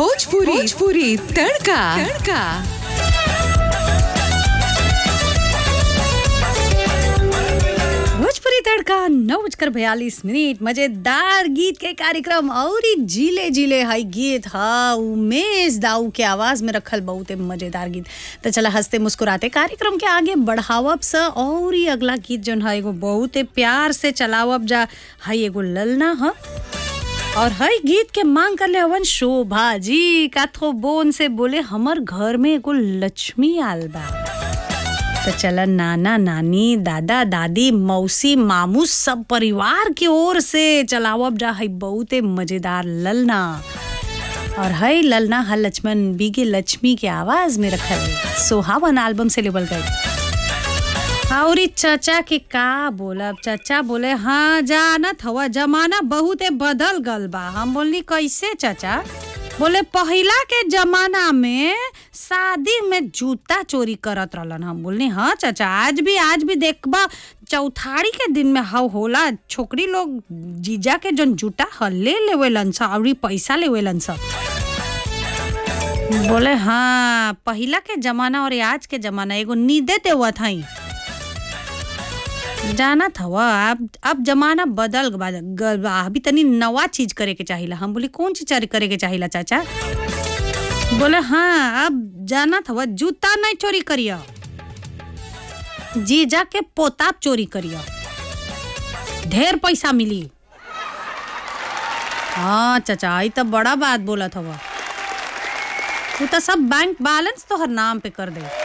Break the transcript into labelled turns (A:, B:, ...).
A: भोजपुरी भोजपुरी तड़का तड़का
B: भोजपुरी तड़का नौ बजकर बयालीस मिनट मजेदार गीत के कार्यक्रम और ही जिले जिले हई गीत ह उमेश दाऊ के आवाज में रखल बहुते मजेदार गीत तो चला हंसते मुस्कुराते कार्यक्रम के आगे बढ़ावब स और ही अगला गीत जौन है एगो बहुते प्यार से चलावब जा हई एगो ललना ह और हई गीत के मांग कर ले हवन शोभा जी काथो बोन से बोले हमर घर में एगो लक्ष्मी आल बा तो चला नाना नानी दादा दादी मौसी मामू सब परिवार की ओर से चलावब जा है बहुते मजेदार ललना और है ललना हर लक्ष्मण बीगे लक्ष्मी के आवाज में रखल सोहावन एल्बम से लेबल गई और ई चाचा के का बोलब चाचा बोले हाँ जानत हवा जमाना बहुते बदल गल बा हम बोलनी कैसे चाचा बोले पहिला के जमाना में शादी में जूता चोरी करत रहलन हम बोलनी हाँ चाचा आज भी आज भी देखबा चौथारी के दिन में हाउ होला छोकरी लोग जीजा के जन जूता ह ले लेवेलन सा और ई पैसा लेवेलन सा बोले हाँ पहिला के जमाना और आज के जमाना एगो नींदे देवत हई जाना था अब अब जमाना बदल बा- गल बा अभी तनी नवा चीज करे के चाहिला हम बोली कौन चीज चर- करे के चाहिला चाचा बोले हाँ अब जाना था जूता नहीं चोरी करियो जीजा के पोताब चोरी करियो ढेर पैसा मिली हाँ चाचा ई तो बड़ा बात बोला था तू तो सब बैंक बैलेंस तो हर नाम पे कर दे